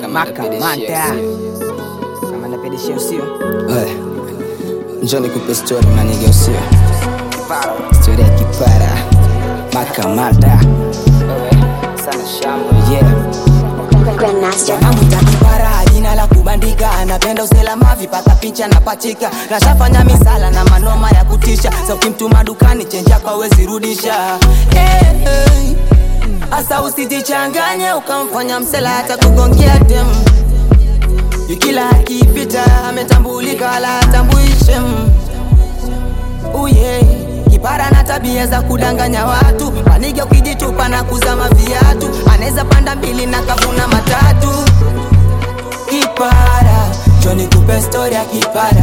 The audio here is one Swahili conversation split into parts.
makamanda kama napedeshia usio Hey, njoo nikupe story manige usio story ya kipara makamanda sana shamba yeah Grandmaster. Namwita kipara jina la kubandika, anapenda uselama, vipata picha na pachika, nashafanya misala na manoma ya kutisha, sa ukimtuma dukani chenja kwa wezi rudisha. Hey, hey. Asa usijichanganye ukamfanya msela hata kugongea dem Yukila akipita ametambulika wala atambuishe uye kipara na tabia za kudanganya watu panige ukijitupa na kuzama viatu anaweza panda mbili na kavuna matatu kipara joni kupe stori ya kipara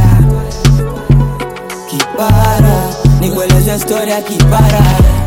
kipara nikueleze stori ya kipara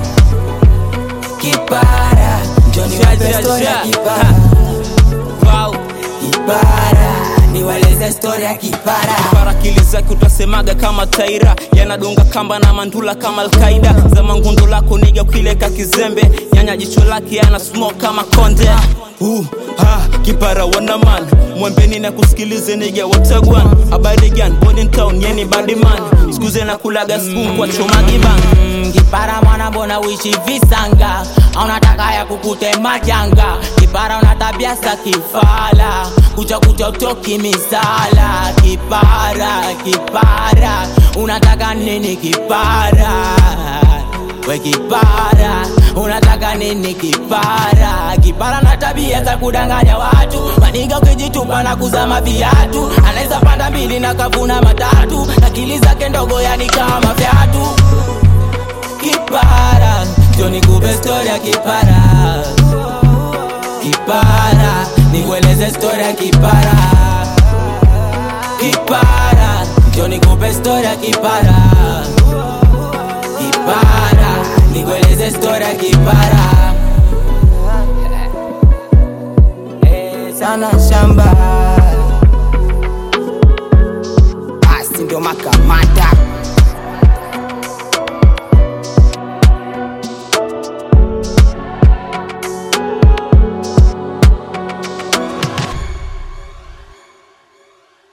kipara joni kupe stori ya kipara Wow. kipara niweleze stori ya kipara barakili zake utasemaga kama taira yanadunga kamba na mandula kama alkaida za mangundo lako niga ukileka kizembe nyanya jicho lake yana smoke kama konde uh, ha, kipara wanaman mwembeni na kusikilize niga watagwan habari gan Body town yeni badiman skuze na kulaga spoon kwa chomagiban Mm, kipara mwana mbona uishi visanga aunataka ya kukute majanga kipara una tabia za kifala kucha kucha utoki misala kipara kipara unataka nini kipara we kipara unataka nini kipara kipara na tabia za kudanganya watu maniga ukijitupa na kuzama viatu anaweza panda mbili na kavuna matatu akili zake ndogo yani kama vyatu kipara joni kupe stori ya kipara kipara nikueleze stori ya kipara kipara joni kupe stori ya kipara kipara nikueleze stori ya kipara Eh, sana shamba